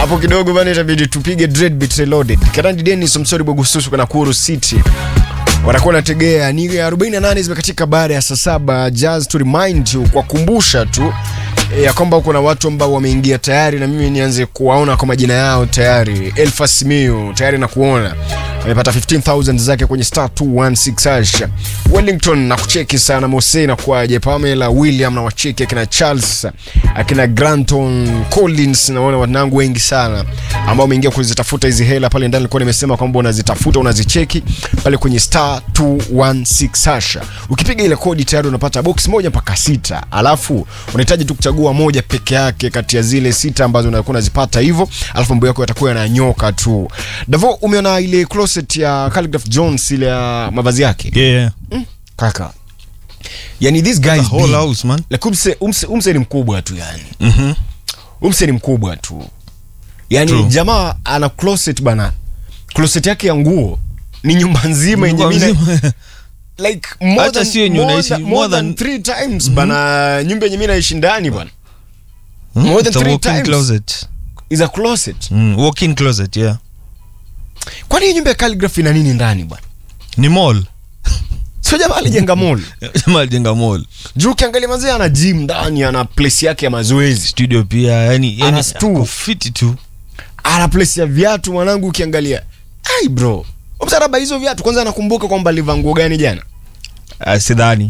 hapo kidogo bana, itabidi tupige Dreadbeat Reloaded. Karandi Dennis Msori Bogususu kwa Nakuru City watakuwa nategea ni 48 zimekatika baada ya saa saba. Just to remind you, kwa kumbusha tu eh, ya kwamba kuna watu ambao wameingia tayari, na mimi nianze kuwaona kwa majina yao tayari. Elfas Miu tayari na kuona amepata 15000 zake kwenye star 216 hash. Wellington na kucheki sana Mose na kwaje, Pamela William na wacheki akina Charles akina Granton Collins, naona wanangu wengi sana ambao wameingia kuzitafuta hizi hela pale ndani. Nilikuwa nimesema kwamba unazitafuta unazicheki pale kwenye star 216 hash. Ukipiga ile kodi tayari unapata box moja mpaka sita, alafu unahitaji tu kuchagua moja peke yake kati ya zile sita ambazo unakuwa unazipata hivyo, alafu mambo yako yatakuwa yananyoka tu. Davo, umeona ile closet ya Khaligraph Jones ile ya mavazi yake Yeah, yeah. kaka, yani this guy The is whole big. house, man. Like umse, umse, umse ni mkubwa tu yani Mhm. umse ni mkubwa tu yani True. jamaa ana closet bana closet yake ya nguo ni nyumba nzima yenye Nyumba mina mzima. like more Hata than, sio yenye more unaishi, than, more more than than- three times bana nyumba yenye mi naishi ndani bana Mm, More than it's a three walk-in times. closet. is a closet Mm, walk-in closet, yeah. kwani hii nyumba ya calligraphy ina nini ndani bwana Ni mall. sio jamaa alijenga mall Jamaa alijenga mall. juu ukiangalia mazee ana gym ndani ana place yake ya mazoezi Studio pia, yani Ana yani stool. ako fiti tu. ana place ya viatu mwanangu ukiangalia ai bro msaraba hizo viatu kwanza anakumbuka kwamba alivaa nguo gani jana Ah, sidhani.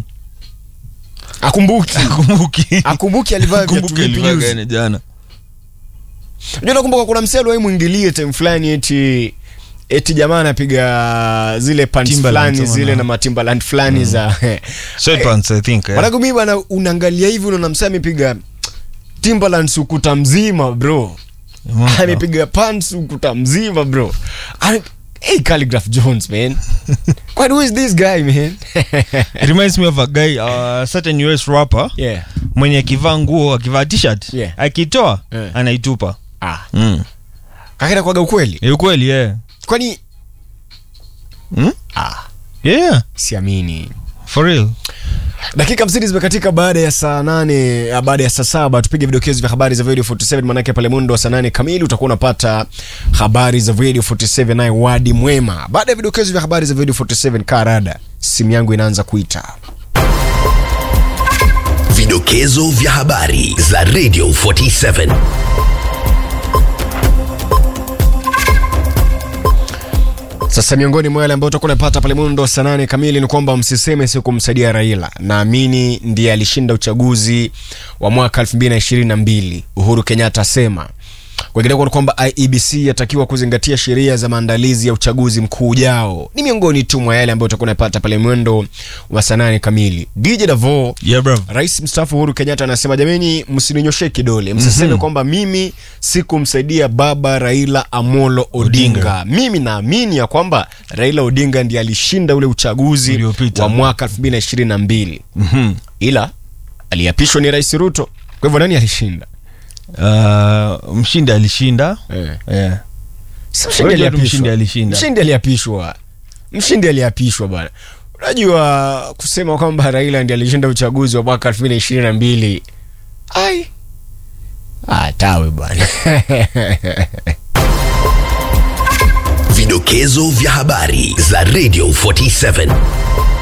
akumbuki Kumbuki. akumbuki alivaa viatu Kumbuki vipi ilivaa juzi gani jana. Unajua nakumbuka kuna mselo wewe mwingilie time fulani eti eti jamaa anapiga zile pants Timberland, fulani sama zile na- na matimbaland fulani za Sweatpants, I think. yeah. Mwanangu mimi bana unaangalia hivi unaona msee amepiga Timberland ukuta mzima bro. Mm, Amepiga pants ukuta mzima bro. Ame- Hey Calligraph Jones man. What who is this guy man? It reminds me of a guy, uh, certain US rapper yeah. mwenye akivaa nguo akivaa t-shirt Yeah. akitoa Yeah. anaitupa Ah, mm. kakenda kwaga ukweli. Ni ukweli yeah. Kwani mm? ah, yeah siamini. for real dakika 50 zimekatika baada ya saa nane ah, baada ya saa saba tupige vidokezo vya habari za video 47 manake pale mundo wa saa nane kamili utakuwa unapata habari za video 47 naye wadi mwema baada ya vidokezo vya habari za video 47 karada simu yangu inaanza kuita Vidokezo vya habari za Radio 47. sasa miongoni mwa yale ambayo utakuwa unapata pale mundo wa saa nane kamili ni kwamba msiseme si kumsaidia raila naamini ndiye alishinda uchaguzi wa mwaka 2022 uhuru kenyatta asema Kwingineko ni kwamba IEBC yatakiwa kuzingatia sheria za maandalizi ya uchaguzi mkuu ujao. Ni miongoni tu mwa yale ambayo utakuwa unapata pale mwendo wa saa nane kamili. DJ Davo, yeah bro Rais mstaafu Uhuru Kenyatta anasema jameni, msininyoshe kidole, msiseme kwamba mimi sikumsaidia baba Raila Amolo Odinga. Odinga. Mimi naamini ya kwamba Raila Odinga ndiye alishinda ule uchaguzi Uliopita. wa mwaka 2022 Mhm. ila aliapishwa ni Rais Ruto. Kwa hivyo nani alishinda? uh, mshindi alishinda Eh. yeah. Si mshindi Unajua tu aliapishwa. mshindi alishinda. Mshindi aliapishwa. Mshindi aliapishwa bwana. Unajua kusema kwamba Raila ndiye alishinda uchaguzi wa mwaka 2022. Ai. Ah, tawe bwana. Vidokezo vya habari za Radio 47.